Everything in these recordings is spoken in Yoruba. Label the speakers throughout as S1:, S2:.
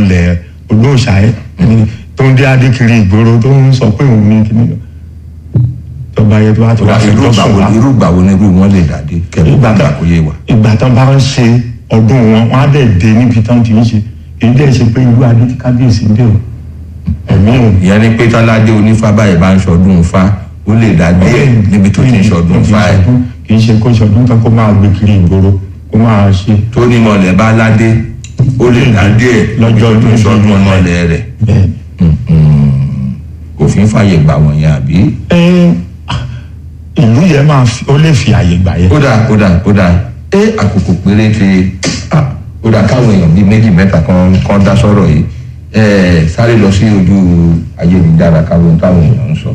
S1: mọ̀lẹ́ olóòṣà ẹ̀ tó ń dé adékiri ìgboro tó ń sọ pé òun ní kíní tọba yẹn tó bá ti wá fi
S2: irú
S1: jọ́
S2: ìgbà
S1: sùn
S2: wo
S1: wá
S2: irú ìgbà wo ni irú wọn lè dàdé kẹfù
S1: ìgbà
S2: gbàgbà
S1: tán
S2: kó yé wa.
S1: ìgbà tán bá ń ṣe ọdún wọn wọn á dẹ̀ dé níbi tán ti ń ṣe èyí dẹ̀ ṣe pé irú adé tí kábíyèsí dé o ẹ̀mí ò
S2: ìyẹn ni pé tọ́ládé onífá báyìí bá ń ṣọdún fa ó lè dá díẹ̀ níbi tó ti ń ṣọdún fa ẹ̀
S1: kì í ṣe kó ṣọdún tán kó máa gbé kiri ìgboro kó máa ṣe
S2: tó ní mọ̀lẹ́ bá ládé ó lè dá díẹ̀ níbi tó ti ń ṣọdún mọ̀lẹ́ rẹ̀
S1: bẹ́ẹ̀.
S2: òfin fàyè gbà wọ̀nyẹn àbí.
S1: Ẹ, ìlú yẹn máa fi- ó lè fi àyè gbà yẹn.
S2: ó dà ó dà ó dà ẹ àkókò péréte ah, ó dà káwọn èèyàn bíi méjì mẹ́ta kan kan dá sọ̀rọ̀ yìí ẹ sáré lọ sí ojú ayélujára káwọn táwọn èèyàn ń sọ.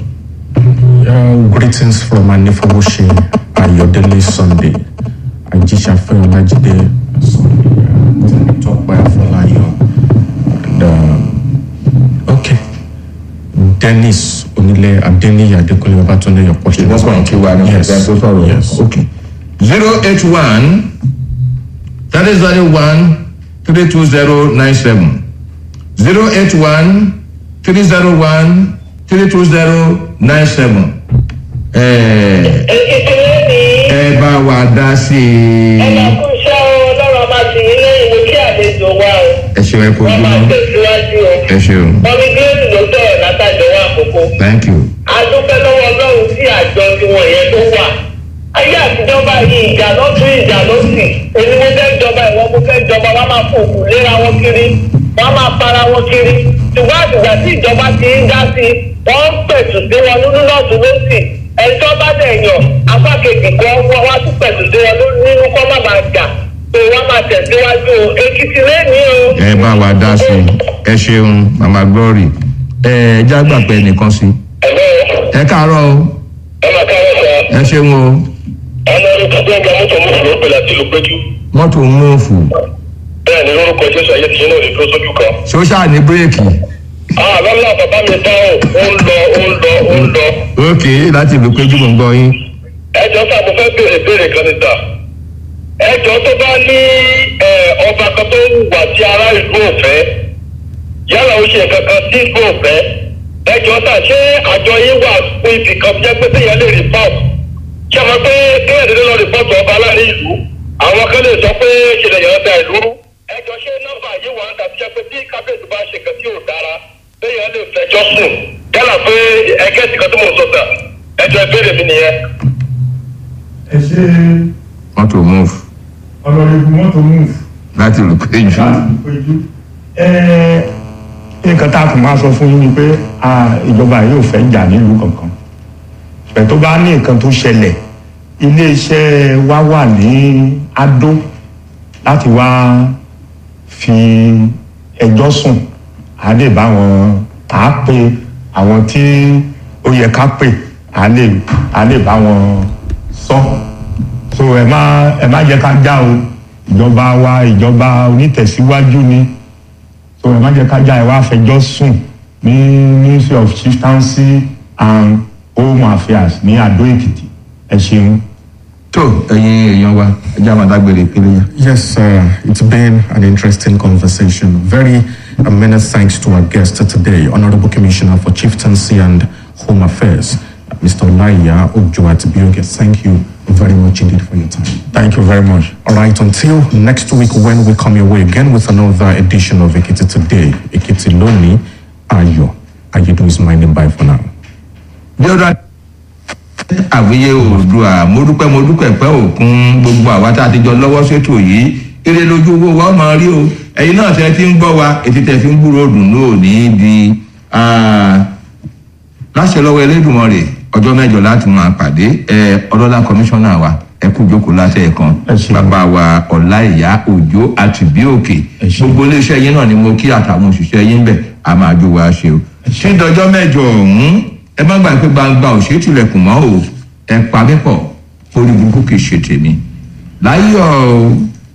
S3: Uh, greetings from Anifawoshi Ayodele Sunday. Ajishafe Olajide Sunday. Uh, Tope Afolayan. And, uh, okay. Dennis Onile Adeniyi Adekunle Babatunde, your question.
S2: wọ́n kàn kí wa ní
S3: Yes.
S2: ọ̀sẹ̀ tó sọ̀rọ̀
S3: Yes.
S2: ok zero eight one thirty zero one three two zero nine seven zero eight one three zero one three two zero nine seven ẹ
S4: Èkìtì ní
S2: ẹ bá wa dá sí i
S4: ẹlẹ́kùnṣẹ́ ọlọ́run máa tì yín lẹ́yìn mo kí àlejò wa o.
S2: ẹ ṣeun ẹ kó
S4: Wọ́n máa
S2: ojúmọ́
S4: tẹ̀síwájú o.
S2: ẹ ṣeun
S4: Ọmọ gíláàsì ló sọ̀rọ̀ látàjọ wa àkókò.
S2: thank you
S4: A dúpẹ́ lọ́wọ́ ọlọ́run sí àjọ tiwọn yẹn tó wà. Ayé àtijọ́ báyìí ìjà lọ́tún ìjà lọ́sì. Èmi mo fẹ́ jọba ìwọ mo fẹ́ jọba wọ́n máa fòkù léra wọn kiri. Wọ́n máa para wọn kiri. Ṣùgbọ́n àtìgbà tí ìjọba ti ń dá sí i, wọ́n ń pẹ̀tù sí wọn nínú lọ́tún lọ́sì. Ẹjọ́ bá dẹ̀ yàn, apá kejì kan wọ́n wá tún pẹ̀tù sí wọn nínú kọ́ má bàa jà. Pé wọ́n máa tẹ̀síwájú o. Èkìtì lẹ́nìí o.
S2: ẹ bá wa dá sí i ẹ ṣeun mama glory ẹ jágbà pé ẹnìkan sí
S4: Ẹ̀lọ́
S2: ẹ káàárọ̀ o
S4: ẹ máa káwọ́ sọ.
S2: ẹ ṣeun o
S4: ọlọ́run tó gbé ọgbà mọ́tò mọ́tò ló pèlè àti ìlú péjú.
S2: mọ́tò múùfù
S4: bẹ́ẹ̀ ni lórúkọ jésù ayé tìyín náà lè dúró sójú kan.
S2: ṣóṣà ní bírèkì
S4: àlọ́lá bàbá mi dá o ó ń lọ ó ń lọ ó ń lọ.
S2: ok láti ìlú péjú mò ń gbọ́ yín
S4: ẹjọ́ sá mo fẹ́ béèrè béèrè kan ní sà. ẹjọ́ tó bá ní ẹ, ọba kan tó ń wà tí ará ìlú ò fẹ́ yálà ó ṣe nǹkan kan tí ìlú ò fẹ́. ẹjọ́ sà ṣé àjọ yín wà fún ibì kan jẹ́ pé téèyàn lè rìpọ́t. ṣé a mọ̀ pé kéèyàn dédé lọ rìpọ́tù ọba láàrin ìlú àwọn kan lè sọ pé ṣẹlẹ̀ yẹn da ìlú rú. ẹjọ́ ṣé nọ́mbà yìí wà ń tàbí jẹ́ pé tí kábíyèsí bá ṣe nǹkan tí ò dára téèyàn lè fẹjọ́ sùn yálà pé ẹgẹ́ ti kan tó mọ̀ sọ̀tà ẹjọ́ ìbéèrè mi nìyẹn.
S1: ẹ ṣe
S2: mọ́tò múùfù
S1: ọlọ́rẹ́bù mọ́tò move
S2: láti ìlú péjú
S1: láti péjú. nǹkan tá a kàn máa sọ fún yín ni pé ah, ìjọba yìí ò fẹ́ jà nílùú kankan ẹ̀ tó bá ní nǹkan tó ṣẹlẹ̀ iléeṣẹ́ wa wà ní Adó láti wá fi ẹjọ́ sùn á lè bá wọn á pe àwọn tí ó yẹ ká pè á lè á lè bá wọn sọ so ẹ má ẹ má jẹ́ ká já o ìjọba wa ìjọba onítẹ̀síwájú ni so ẹ má jẹ́ ká já ẹ wá fẹjọ́ sùn ní ministry of chieftaincy and home affairs ní Adó Èkìtì ẹ ṣeun.
S2: tó ẹ̀yin èèyàn wa ẹjẹ́ àwọn adágbére ìpínlẹ̀ yẹn.
S3: Yes, uh, it's been an interesting conversation. Very uh, many thanks to our guest today, Honorable Commissioner for Chieftaincy and Home Affairs, uh, Mr. Olaya Ojoatibioge. Thank you very much indeed for your time.
S1: thank you very much.
S3: All right, until next week when we come your way again with another edition of Ekiti Today, Ekiti Loni Ayo. Ayedo is my name. Bye for now.
S2: bí ó dá àwíyé oòdùà mo dúpẹ́ mo dúpẹ́ pẹ́ òkun gbogbo àwa tá a ti jọ lọ́wọ́ ṣètò yìí eré lójú owó wa ó máa rí o ẹ̀yin náà tẹ́ ti ń gbọ́ wa ètí tẹ́ fi ń gbúrò dùn náà ní di láṣẹ lọ́wọ́ Elédùmarè ọjọ́ mẹ́jọ láti máa pàdé ẹ ọlọ́lá kọmíṣánná wa ẹ kú jókòó láṣẹ ẹ̀kan
S1: Ẹ ṣeun.
S2: bàbá wa ọ̀láìyá òjò àtìbíòkè
S1: Ẹ ṣeun.
S2: gbogbo iléeṣẹ́ yín náà ni mo kí àtàwọn òṣìṣẹ́ yín bẹ̀ a máa jó wa ṣe o tí dọjọ́ mẹ́jọ ọ̀hún ẹ má gbàgbé gbangba òṣè tilẹ̀kùn mọ́ o ẹ pa mí pọ̀ orí burúkú kì í ṣe tèmi láyọ̀ o.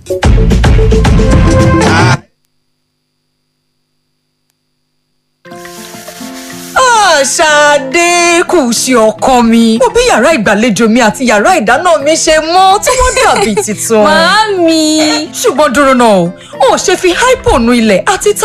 S5: Ṣadé kù sí ọkọ mi. Mo bí yàrá ìgbàlejò mi àti yàrá ìdáná mi ṣe mọ́ tí wọ́n dàbí tuntun.
S6: Màámi.
S5: Ṣùgbọ́n dúró náà o, ò ṣe fi hypo nu ilẹ̀ àti